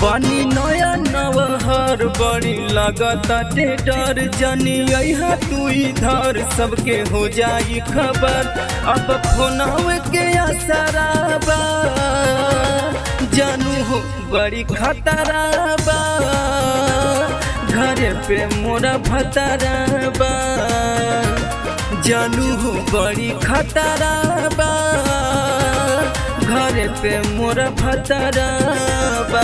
पानी नया नवहर बड़ी लगता डर जनी अहा तू इधर सबके हो जाई खबर अब फोनव के असराबा जानू हो बड़ी खतराबा घरे पे मोरा भतराबा जानू हो बड़ी खतराबा घरे पे मोरा भतराबा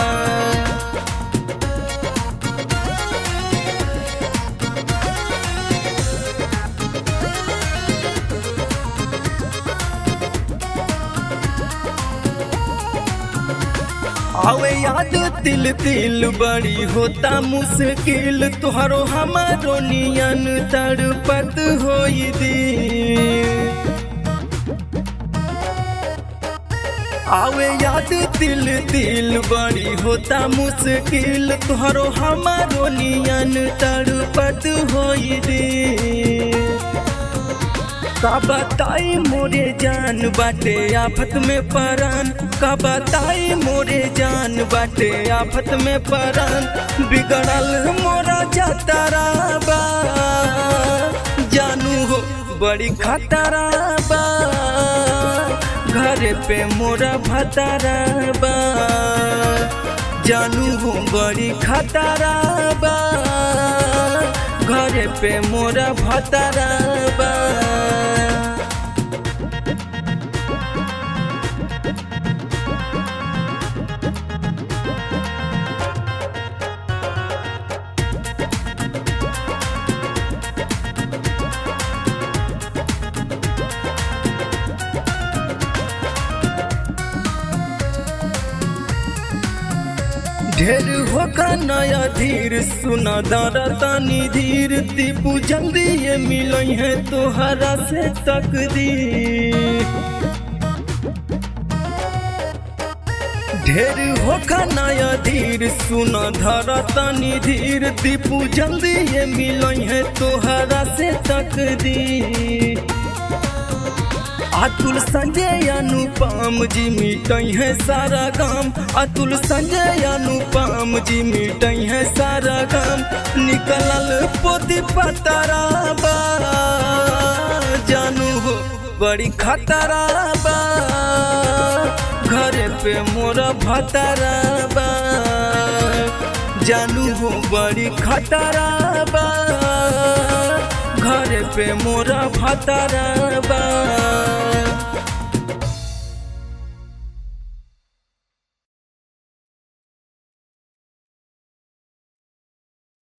आवे याद तिल तिल बड़ी होता मुश्किल तुहरो हमारो नियन तड़पत होई दी आवे याद तिल तिल बड़ी होता मुश्किल तुहरो हमारो नियन तड़पत होई दी का बताई मोरे जान बाटे आफत में परान का बताई मोरे जान बाटे आफत में परान बिगड़ल मोरा जातारा बा जानू हो बड़ी खतरा बा घरे पे मोरा भतारा बा जानू हो बड़ी खतरा बा घरे पे मोरा भतारा बा ढेर होगा नया धीर सुना दारा तानी धीर दीपू जल्दी ये मिलई है तोहरा से तकदीर ढेर होगा नया धीर सुना धारा तानी धीर दीपू जल्दी ये मिलई है तोहरा से तकदीर अतुल संजय अनुपम जी मिटई है सारा गाम अतुल संजय अनुपम जी मिटई है सारा गाम निकलल पोती पतरा बा जानू हो बड़ी खतरा बा घरे पे मोरा भतरा बा जानू हो बड़ी खतरा बा घरे पे मोरा भतरा बा